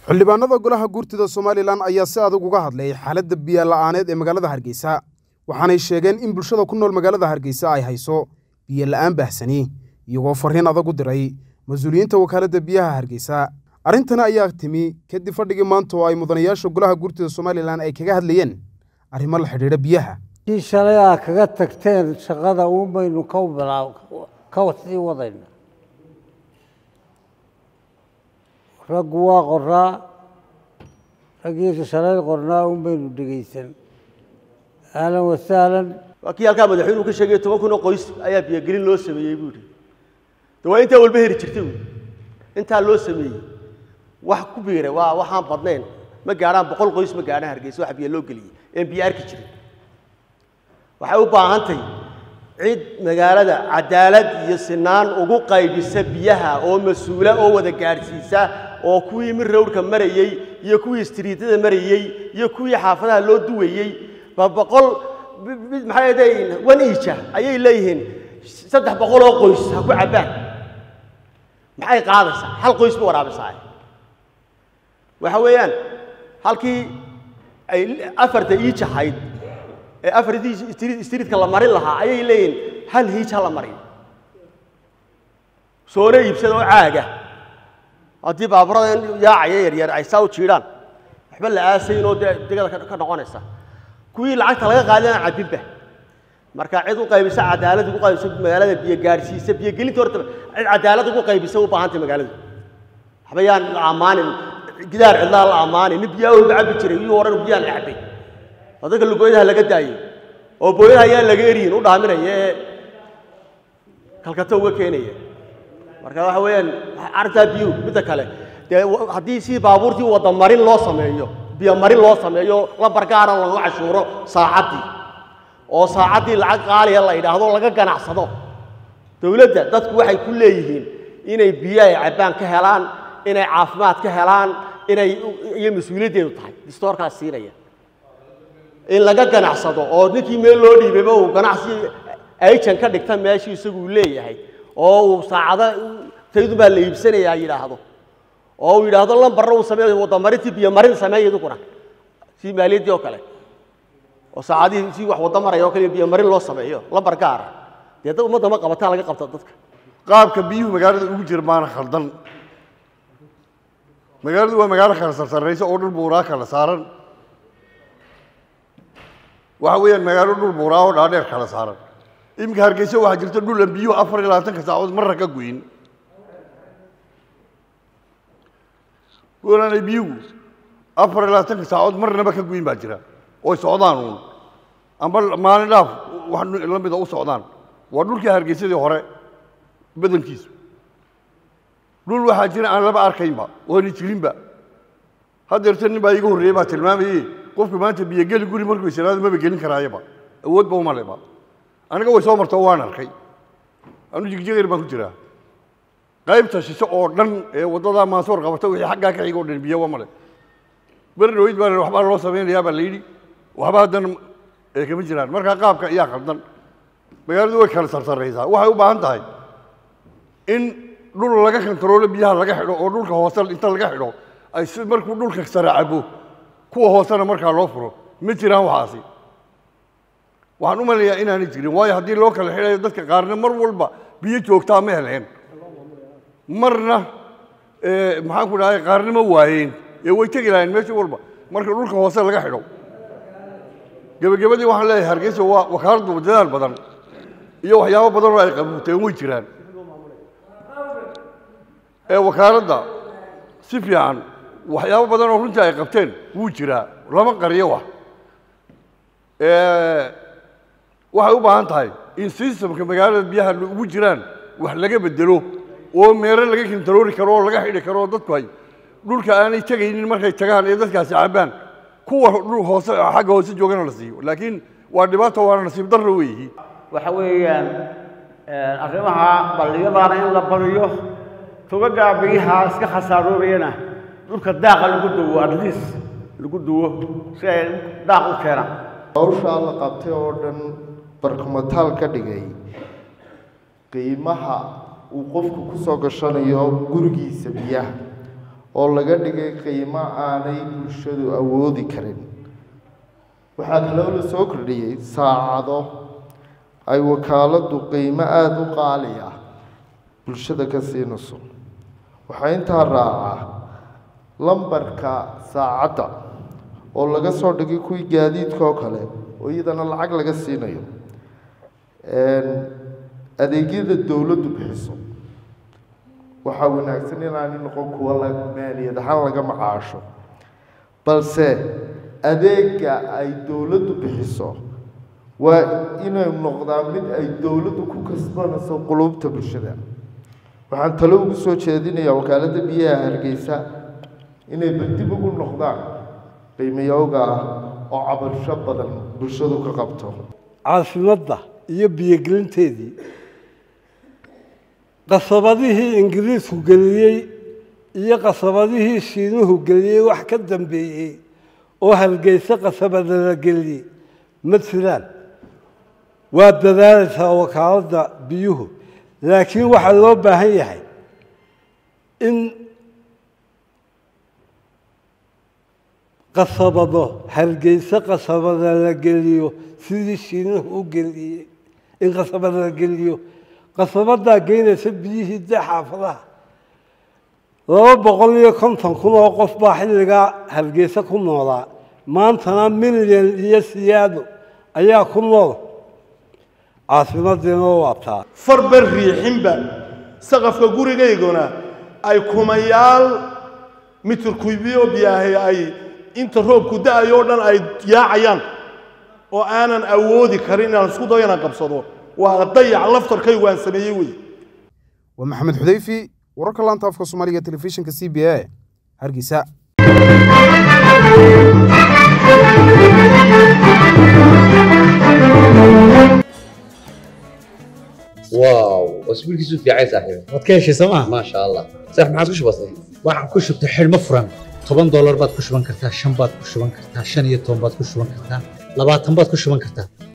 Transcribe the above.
xildhibaanada golaha guurtida somalilan ayaa si adag uga hadlay xaaladda biyo la'aaneed ee magaalada hargeysa waxaanay sheegeen in bulshada ku nool magaalada hargeysa ay hayso biyo la'aan baahsani iyagoo farriin adag u diray mas-uuliyiinta wakaaladda biyaha hargeysa arrintani ayaa timi kadib fadhigii maanta oo ay mudanayaasha golaha guurtida somalilan ay kaga hadlayeen arrimo la xidhiidha biyaha kii shalay aa kaga tagteen shaqada uun baynu ka bilaa ka sii wadayna raggu waa qoraa raggiisa shalay qornaa uun baynu dhegaysan ahlan wasahlan waa kii halkaa madaxweynuhu ka sheegay toban kun oo qoys ayaa biyogelin loo sameeyey buu yidhi de waa intaa walba heri jirtay wy intaa loo sameeyey wax ku biiray waa waxaan badnayn ma gaadhaan boqol qoys ma gaadhaan hargeysa wax biyo loo geliyey een biyo arki jirin waxay u baahantahy cid magaalada cadaalad iyo sinaan ugu qaybisa biyaha oo mas-uula oo wada gaadhsiisa oo kuwii mid rawrka marayey iyo kuwii istriitada marayey iyo kuwii xaafadaha loo duwayey ba boqol maxay leeyihiin wan iija ayay leeyihiin saddex boqol oo qoys ha ku cabbaan maxay qaadaysaa hal qoys ba waraabisaa waxa weeyaan halkii ay afarta iij ahayd ee afartii istriidka la marin lahaa ayay leeyihiin hal hiij ha la marin soona iibsada oo caaga haddii baaburada yaacaya yaryar ay saa u jiidhaan waxba la aasayn oo dee degada ka noqonaysa kuwii lacagta laga qaadana cabbinba marka cid u qaybisa cadaalad ugu qaybisa magaalada biyo gaadhsiisa biyo gelinta horta cid cadaalad ugu qaybisa u baahantay magaaladu waxba yaan la ammaanin gidaar cidlaa la ammaanin nin biyaa walba cabbi jiray iyuu odhan biyaan la cabbay oo dadka lugooyadaha laga daayey oo booyadaha ayaan laga eriyin u dhaaminaya ee kalkato uga keenaya marka waxa weeyaan arrintaa biyuhu midda kale dee haddii si baabuurtii wadda marin loo sameeyo biyo marin loo sameeyo lambar gaaran lagu cashuuro saacaddii oo saacaddii lacag qaaliya la yidhaahdo laga ganacsado dowladda dadku waxay ku leeyihiin inay biyo ay cabbaan ka helaan inay caafimaad ka helaan inay iyo mas-uuliyaddeedu tahay distoorkaas siinaya in laga ganacsado oo ninkii meel loo dhiibeyba uu ganacsi ayjan ka dhigta meeshii isagu uu leeyahay oo uu saacado taydun baa la iibsanayaa yidhaahdo oo uu yidhaahdo lambarna uu sameeyo wadamarintii biyo marin sameeya iduguna si maaliyaddii oo kale oo saacadihii si wax wadda maraya oo kale biyo marin loo sameeyo lambar gaara dee dad ummadda ma qabataa laga qabta dadka qaabka biyuhu magaalada ugu jira maana khaldan magaaladu waa magaalo kala sarsarraysa oo dhul buuraa kala saaran waxa weeyaan magaalo dhul buuraa oo dhaadheer kala saaran iminka hargeysa waxaa jirta dhul aan biyuhu afar iyo labaatanka saacadood marra ka goyin dhulaanay biyuhu afar iyo labaatanka saacadood marnaba ka goyin baa jira oy socdaan uun amba maalin dhaaf wax la mida u socdaan waa dhulkii hargeysadii hore badankiisu dhul waxaa jira aan laba arkaynba oona jirinba haddeerta nin baa iiga horreeyey baa tilmaamayey qofku maanta biyogeli guri markuu islaado maba gelin karaayaba awoodba uma leba aniga way soo marto waan arkay anu jigjigayr baan ku jiraa qaybta shishe oo dhan ee waddadaa maansoor qabata wixii xaggaa ka xiga o dhan biyoba male beri dhaweyd baa waxbaa loo samaynayaa baa la yidhi waxba haddana ee kama jiraan markaa qaabka ayaa khaldan magaaladu way kala sarsarraysaa waxay u baahan tahay in dhul laga kantaroolo biyaha laga xidho oo dhulka hoose inta laga xidho ay si markuu dhulka sare cabo kuwa hoosena markaa loo furo ma jiraan waxaasi waxaan u malayaa inaanay jirin waayo haddii loo kala xidhayo dadka qaarna mar walba biyo joogtaa ma heleen marna maxaan ku dhahay qaarna ma waayeen ee way tegi lahayn meesha walba marka dhulka hoose laga xidho gebagabadii waxaan leeyahay hargeysa waa wakaaladdu dadaal badan iyo waxyaabo badan oo ay qabuuteen way jiraan ee wakaaladda si fiican waxyaabo badan oo runtii ay qabteen wuu jiraa lama qariyo wax waxay u baahan tahay in sistamka magaalada biyaha ugu jiraan wax laga bedelo oo meero laga kantaroori karo oo laga xidhi karo oo dadku ay dhulka aanay tegaynin markay tagaan ee dadkaasi cabbaan kuwa dhul hoose xagga hoose joogana la siiyo laakiin waa dhibaato waana nasiib darro weeyihi waxa weeyaan arrimaha balliyadaana in la bariyo tugagaa biyaha iska khasaaroobeyana dhulka daaqa lagu duwo adliis lagu duwo si ay daaq u keenaan hawshaa la qabtay oo dhan barkumataal ka dhigay qiimaha uu qofku ku soo gashanayo gurigiisa biyaha oo laga dhigay qiimo aanay bulshadu awoodi karin waxaa kaloo la soo kordhiyey saacado ay wakaaladdu qiimo aada u qaali ah bulshada ka siinayso waxaa intaa raaca lambarka saacadda oo laga soo dhigay kuwii gaadiidka oo kale oo iyadana lacag laga siinayo adeegyada dowladdu bixiso waxaa wanaagsan inaanay noqon kuwa la maaliyad ahaan laga macaasho balse adeega ay dowladdu bixiso waa inay noqdaa mid ay dowladdu ku kasbanayso qulubta bulshada waxaan talo ugu soo jeedinayaa wakaaladda biyaha hargeysa inay berdib ugu noqdaan qiimayowga ah oo cabasho badan bulshadu ka qabto caasimadda iyo biyogelinteedii qasabadihii ingiriisku geliyey iyo qasabadihii shiinuhu geliyey wax ka dambeeyey oo hargeysa qasabada la geliyey ma jiraan waa dadaalaysaa wakaaladda biyuhu laakiin waxaa loo baahan yahay in qasabado hargeysa qasabada la geliyo sidii shiinuhu u geliyey in qasabada la geliyo qasabadaa geynaysa biyihii dee xaafadaha laba boqol iyo konton kun oo qof baa xilligaa hargeysa ku noolaa maantana milyan iyo siyaado ayaa ku nool caasimaddiina waa taa farba riixinba saqafka gurigayguna ay kumayaal mitir kubiyo biyaahay ay inta roobku da-ayo o dhan ay yaacayaan oo aanan awoodi karin inaan isku dayo inaan qabsado waa dayac laftarkaygu aan sameeyey wey waa maxamed xudayfi wararka laanta afka soomaaliga telefishinka c b a hargeysa واو اسبوع كيسو في عايز صاحبي waad ka heshay sooma ما شاء الله صح ما عادش بسيط waxaan ku shubtay xidhmo furan toban doolar baad ku shuban kartaa shan baad ku shuban kartaa shan iyo toban baad ku shuban kartaa labaatan baad ku shuban kartaa